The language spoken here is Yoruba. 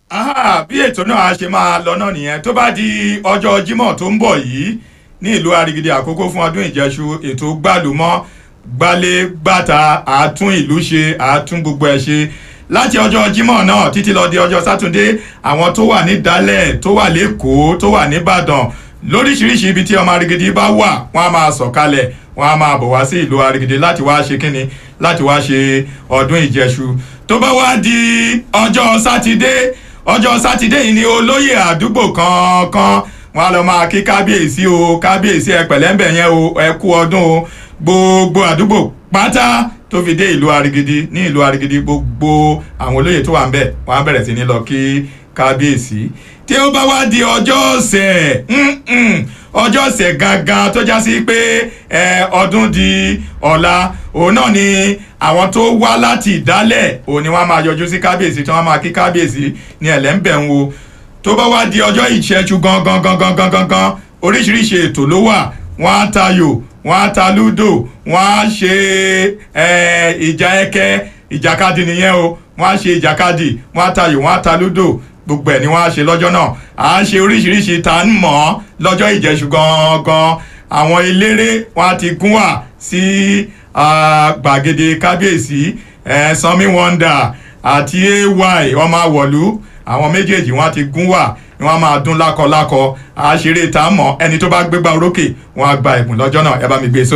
Ah, bí ètò náà a ṣe máa lọ náà nìyẹn tó bá di ọjọ́ Jímọ̀ tó ń bọ̀ yìí ní ìlú Arigidi àkókò fún ọdún ìjẹṣu ètò gbàlúmọ́ gbálé gbàtà àtún ìlú ṣe àtún gbogbo ẹ̀ ṣe láti ọjọ́ Jímọ̀ náà títí lọ di ọjọ́ Sátúndé àwọn tó wà ní Dálẹ̀ tó wà l'Ékòó tó wà n'Íbàdàn lóríṣiríṣi ibi tí ọmọ Arigidi bá wà wọ́n á máa sọ̀kalẹ̀ wọ́n á máa bọ̀ wá sí ìlú Arigidi láti wá ṣe kíni láti wá ṣe ọdún ìjẹṣu tó bá wá di ọjọ́ Sátidé ọjọ́ sátidé yìí ni olóyè àdúgbò kankan wọn á lọ máa kí kábíyèsí o kábíyèsí ẹ pẹ̀lẹ́ńbẹ̀ yẹn o ẹ kú ọdún o gbogbo àdúgbò pátá tó fi dé ìlú Arigidi ní ìlú Arigidi gbogbo àwọn olóyè tó wà ń bẹ̀ wọ́n á bẹ̀rẹ̀ sí ní lọ kí kábíyèsí tí ó bá wá di ọjọ́ ọ̀sẹ̀ ọjọ́ ọ̀sẹ̀ gangan tó já sí pé ọdún di ọ̀la òun náà ni àwọn tó wá láti ìdálẹ̀ òun ni wọ́n máa yọjú sí kábíyèsí tí wọ́n máa kí kábíyèsí ní ẹ̀lẹ́ńbẹ̀ ń wo tó bá wá di ọjọ́ ìṣẹ́jú gangan gangan gangan gangan oríṣiríṣi ètò ló wà wọ́n á tayò wọ́n á ta lúdò wọ́n á ṣe ìjà ẹkẹ ìjàkadì nìyẹn o wọ́n á ṣe ìjàkadì wọ́n á tayò wọ́n á ta lúdò gbogbo ẹ̀ ni wọ́n á ṣe lọ́jọ́ náà à ń ṣe oríṣiríṣi tá ń mọ̀ ọ́ lọ́jọ́ ìjẹ̀ṣù gangan àwọn eléré wọ́n á ti gún wà sí gbàgede kábíyèsí sanmi wonder àti ay ọmọ àwọ̀lú àwọn méjèèjì wọ́n á ti gún wà ni wọ́n máa dún lákọlákọ àṣírí tá ń mọ̀ ẹni tó bá gbégbá orókè wọ́n á gba ẹ̀bùn lọ́jọ́ náà ẹ bá mi gbé e sókè.